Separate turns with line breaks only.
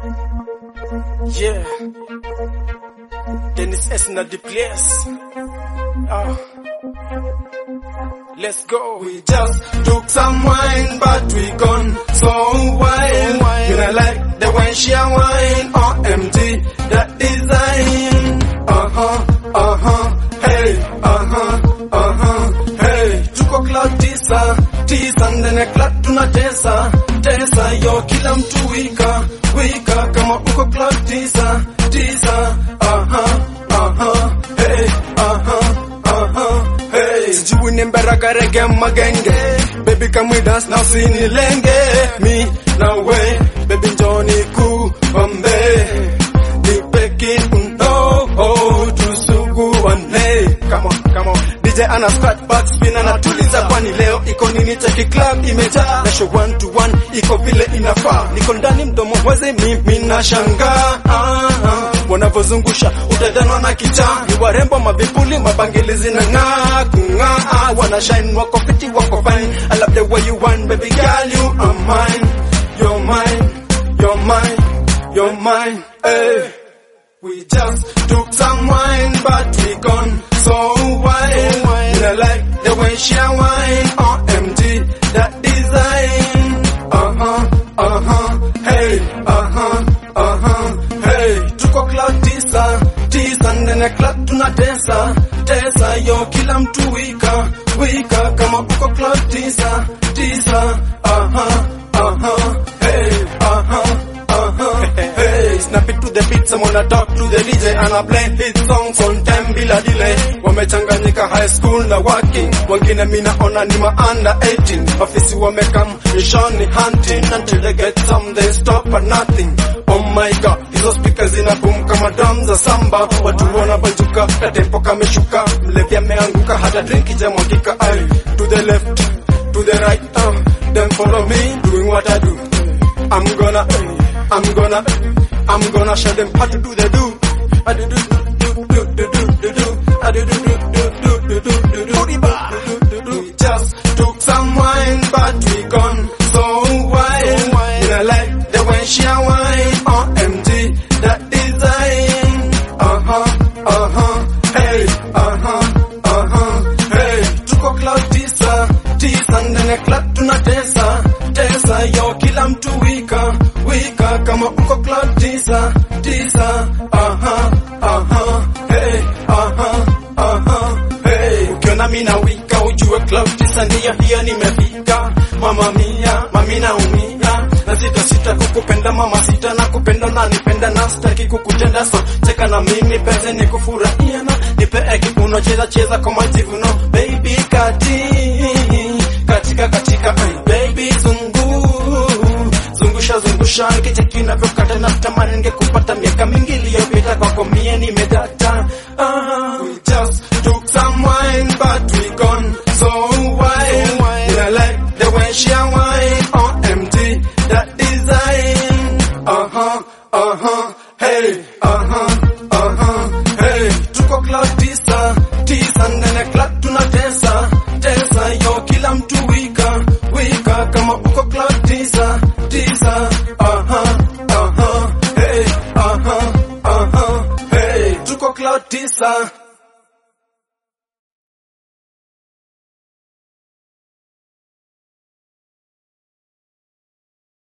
Yeah. Dennis S. na the place. Ah. Let's go.
We just took some wine, but we gone so wild. You know, like the way she a wine, OMG, that design. Uh huh, uh huh, hey, uh huh, uh huh, hey. Tuko club tisa, tisa ndani ya club tunatesa, tesa yo, kila mtu wika, wika kama uko club tisa, tisa. Uh huh, uh huh, hey, uh huh, uh huh, hey. Sijui ni mberaga rege magenge, baby come with us now sinilenge, me na we, baby njoni kuombe, nipe kiuno, oh, tusuguane. Come on, come on. DJ ana scratch back spin anatuliza, kwani leo iko nini? Cheki club imejaa na show one to one iko vile inafaa, niko ndani mdomo wazi, mimi nashangaa ah, ah, wanavyozungusha utadanwa na kichaa, ni warembo mavipuli mabangili zinang'aa kung'aa, wana shine wako fiti wako fine, I love the way you want baby girl you are mine, you're mine, you're mine, you're mine, hey. We just took some wine, but we gone so wild. You know, like the way she a wine, OMG, that design. Uh huh, uh huh, hey, uh huh, uh huh, hey. Tuko cloud tisa, tisa ndani club tunatesa, tesa yo, kila mtu wika, wika kama uko cloud tisa, tisa. Uh huh, uh huh, hey, uh huh. Uh-huh. Hey, snap it to the beat, someone a talk to the DJ and I play hit songs on time bila delay. Wamechanganyika high school na working, wengine mina ona ni ma under 18. Ofisi wamekam nishani hunting until they get some they stop at nothing. Oh my god, hizo speakers zina boom kama drums za samba, watu wanabanjuka, katempo kameshuka, mlevi ameanguka, hata drink ijamwagika. Ay, to the left, to the right, uh, then follow me, doing what I do. I'm gonna, I'm gonna, I'm gonna show them how to do the do. I do do do do do do do do. I do do do do do do do do do. Booty bar. We just took some wine, but we gone so wild. You know, like the way she a wine, OMG, that design. Uh huh, uh huh, hey, uh huh, uh huh, hey. Tuko cloud tisa, tisa ndani ya club tunatesa, tesa yo, kila mtu wika, wika kama uko cloud tisa, tisa. Uh huh, uh huh, hey, uh huh, uh huh, hey. Ukiona mina wika ujue club tisa ndiyo hiyo nimefika. Mama mia, mami naumia na sita sita kukupenda mama sita na kupenda na nipenda na sitaki kukutenda so cheka na mimi penzi ni kufurahia na nipe kiuno cheza cheza kwa majivuno baby kati katika katika ay, baby zungu zungusha zungusha kicheki navyokata na tamani ningekupata miaka mingi iliyopita kwako mie nimedata ah, we just took some wine but we gone so wild yeah, like the way she a wine OMG that design uh-huh uh-huh hey uh-huh uh-huh hey tuko cloud tisa tisa ndani ya club tunatesa tesa yo kila mtu wika wika kama uko cloud tisa tisa uh-huh uh-huh hey uh-huh uh-huh hey tuko cloud tisa